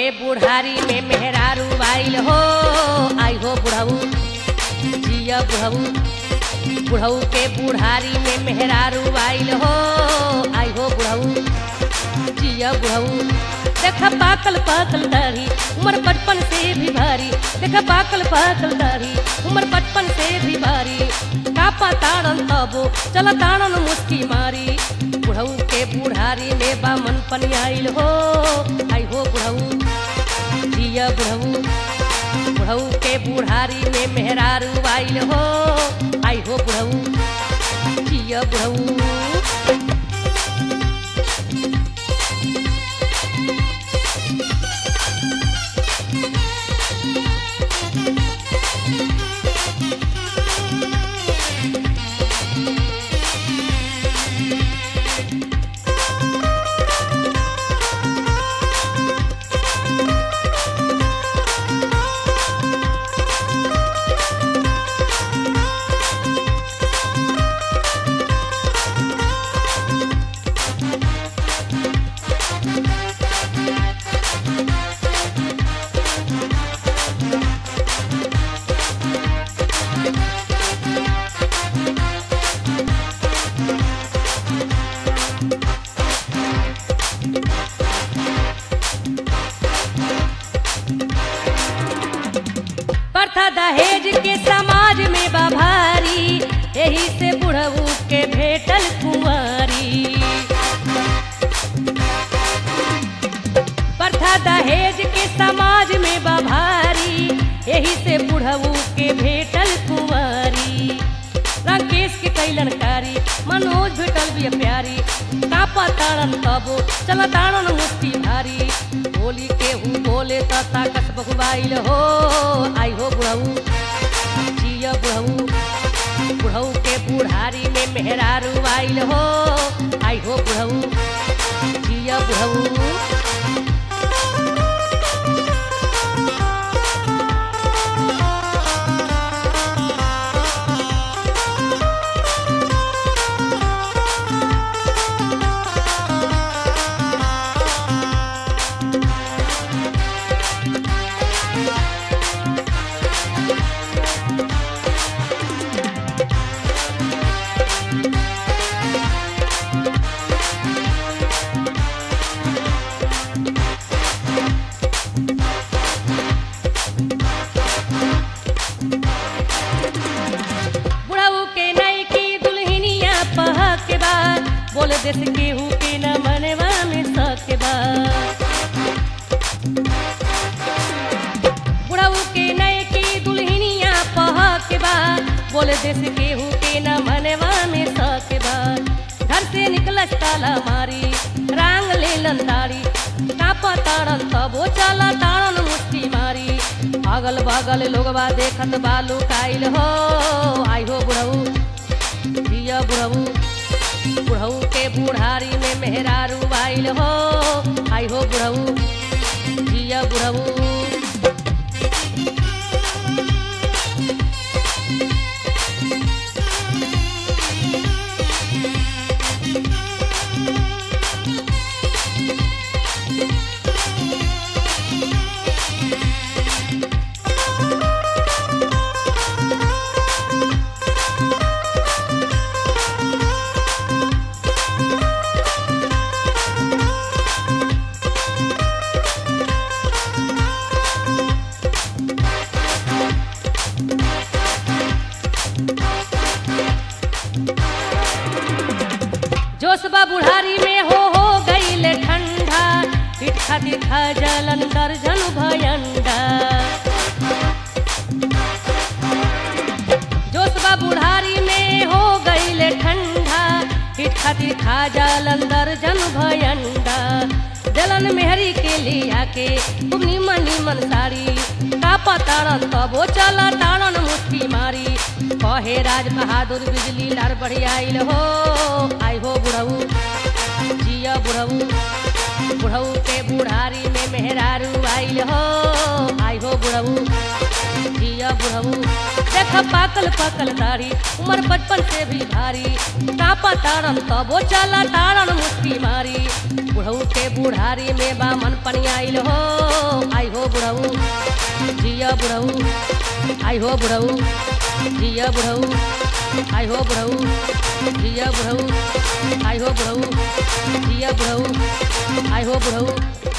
के बुढ़ारी में मेहरारू आइल हो आई हो बुढ़ऊ जिया बुढ़ऊ बुढ़ऊ के बुढ़ारी में मेहरारू आइल हो आई हो बुढ़ऊ जिया बुढ़ऊ देखा पाकल पाकल दाढ़ी उम्र बचपन से भी भारी देखा पाकल पाकल दाढ़ी उम्र बचपन से भी भारी कापा ताड़न तबो चल ताड़न मुस्की मारी बुढ़ऊ के बुढ़ारी में बामन पनी आइल हो आई हो बुढ़ऊ जिया बुढ़ऊ बुढ़ऊ के बुढ़ारी में मेहरारू आइल हो आई हो बुढ़ऊ जिया बुढ़ऊ प्रथा दहेज के समाज में बभारी यही से बुढ़ऊ के भेटल कुंवारी प्रथा दहेज के समाज में बभारी यही से बुढ़ऊ के भेटल कुंवारी राकेश के कैलन कारी मनोज भेटल भी प्यारी कापा ताड़न तबो चल ताड़न मुस्ती भारी बोली के हूँ बोले त ताकत बहुबाइल हो आई हो बुढ़ऊ जिया बुढ़ऊ बुढ़ऊ के बुढ़ारी में मेहरारू आइल हो आई हो बुढ़ऊ जिया बुढ़ऊ बुढ़ऊ के नई की दुल्हनिया पह के बाद बोले देश केहू के न मनवा में सक के बाद बुढ़ऊ के नई की दुल्हनिया पह के बाद बोले देश केहू के न मनवा में सक के बाद घर से निकलस ताला मारी रांग ले दाड़ी कापा ताड़न तबो चला ताड़न मुस्की मारी अगल बगल लोगवा देखत बालू काइल हो आई हो बुढ़ऊ जिया बुढ़ऊ बुढ़ऊ के बुढ़ारी में मेहरारू आइल हो आई हो बुढ़ऊ जिया बुढ़ऊ जोशबा बुढ़ारी में हो हो गईल ठंडा इठा दिखा जलन दर्जन भयंडा जोशबा बुढ़ारी में हो गईल ठंडा इठा दिखा जलन दर्जन भयंडा जलन मेहरी के लिया के खूब निमन निमन साड़ी कापा ताड़न तबो चला ताड़न मुट्ठी मारी कहे राज बहादुर बिजली लार बढ़िया आइल हो आई हो बुढ़ऊ जिया बुढ़ऊ बुढ़ऊ के बुढ़ारी में मेहरारू आइल हो आई हो बुढ़ऊ जिया बुढ़ऊ बुढ़ऊ देख पाकल पाकल दाढ़ी उम्र बचपन से भी भारी कापा तारन तबो चला तारन मुस्की मारी बुढ़ऊ के बुढ़ारी में बा मन पनियाइल हो आई हो बुढ़ऊ जिया बुढ़ऊ आई हो बुढ़ऊ जिया बुढ़ऊ आई हो बुढ़ऊ जिया बुढ़ऊ आई हो बुढ़ऊ जिया बुढ़ऊ आई हो बुढ़ऊ